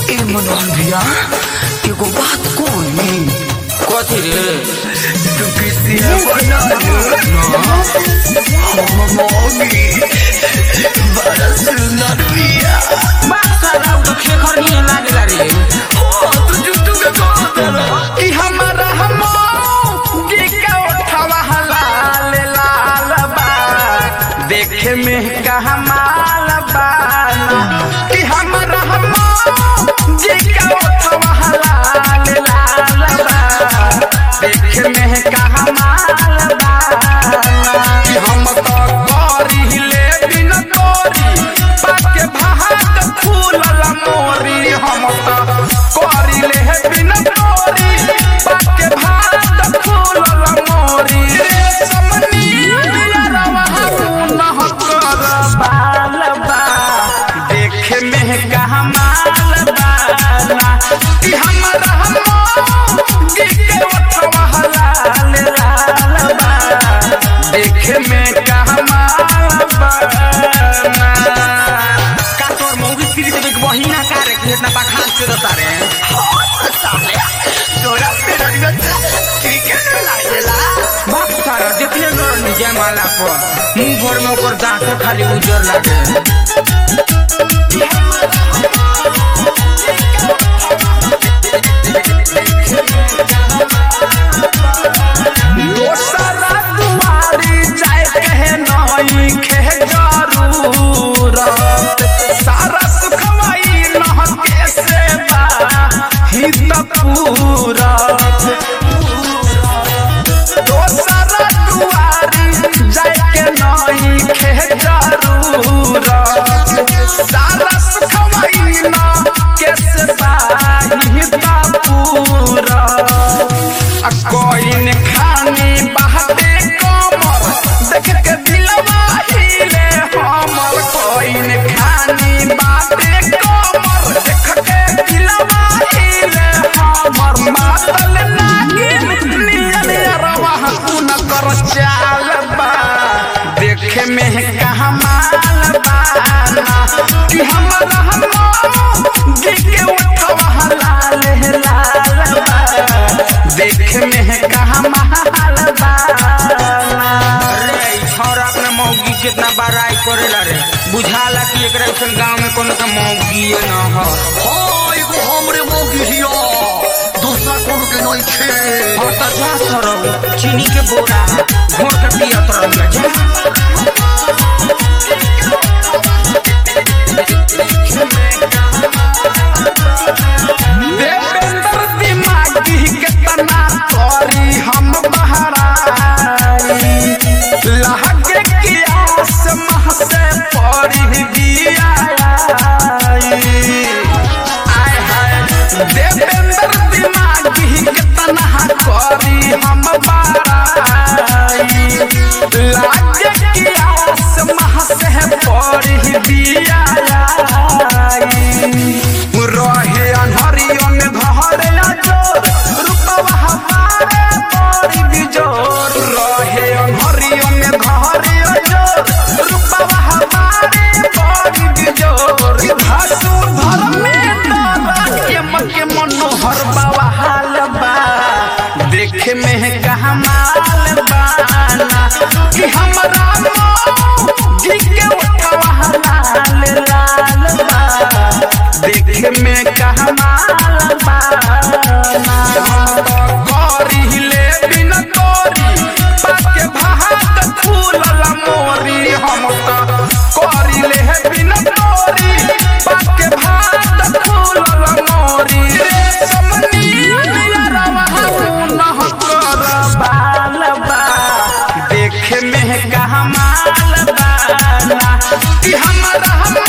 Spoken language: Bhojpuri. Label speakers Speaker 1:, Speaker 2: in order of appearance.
Speaker 1: ए मनोहर भैया एगो बात कोई
Speaker 2: कथी रे
Speaker 1: तू किसी बना हम मौगी बड़ा सुंदर भैया
Speaker 2: बात साला उ तो खेखर नहीं लागेला रे
Speaker 1: हो तू जुटू के कह देला
Speaker 3: कि हमारा हमोगी का उठावा हलाल लाल बा देखे में कहा माल बाना कि हमारा हमोगी का उठावा हलाल लाल बा देखे में कहा माल बाना कि हम तो करी ले बिन तोरी पाके भाग फूलल मोरी हम तो करी ले बिन तोरी पाके भाग फूलल मोरी रे समनी रवा न कर बाल बा देखे में कहा माल बाना कि हमरा हम के ओठवा हलाल लाल बा देखे में कहा माल बाना का तोर मौगी सीरी देवे के बहिना का रे कि इतना बखान से तारे
Speaker 1: तोरा मेरा ठीक है लागेला
Speaker 2: बात सारा देखले गरनी जयमाला पर मुंह भर में ओकर दांत खाली उजर लागे
Speaker 3: दोसरा दुआरी जाए कहे नई खे जरूरत सारा सुखवाई नह के सेवा ही त पूरत दोसरा दुआरी जाए के नई खे जरूरत सारा सुखवाई नह के सेवा ही त पूरत आ कोइन खानी बहते कमर देख के दिलवा हिले हमर कोइन खानी बाते कमर देख के दिलवा हिले हमर मातल नागिन नियन अरवा न कर चाल बा देखे में कहा माल बाना कि हमरा हम के उठवा लाल लाल बा देख में कहा महल बाना
Speaker 2: रे ई छौरा अपना मौगी कितना बड़ाई करेला रे बुझाला कि एकरा ऐसन गांव में कोनो के मौगी न हो
Speaker 1: हाँ एगो हमरे मौगी हिया दूसरा कोनो के नहीं खे
Speaker 2: और तो जा सरब चीनी के बोरा घोर के पियत रहिया जा
Speaker 3: देवेंद्र दिमागी के तना करी हम बहराई लहके की आस मह से पड़ी दिया आय हाय देवेंद्र दिमागी के तना करी हम बहराई लागे की आस मह से पड़ी दिया रहे अनहरियन घरे अजोर रूपवा हमारे बड़ी बिजोर रहे अनहरियन घरे अजोर रूपवा हमारे बड़ी बिजोर भासु धर में डर के मके मनोहर बाबा हाल बा देखे में कहा माल बाना कि हमरा जी के उठवा लाल लाल बा देखे में कहा माल बाना करी ले बिन तोरी पाके भाग फूलल मोरी हम तो करी ले बिन तोरी पाके भाग फूलल मोरी रे समनी रवा न कर बाल बा देखे में कहा माल बाना कि हमरा हम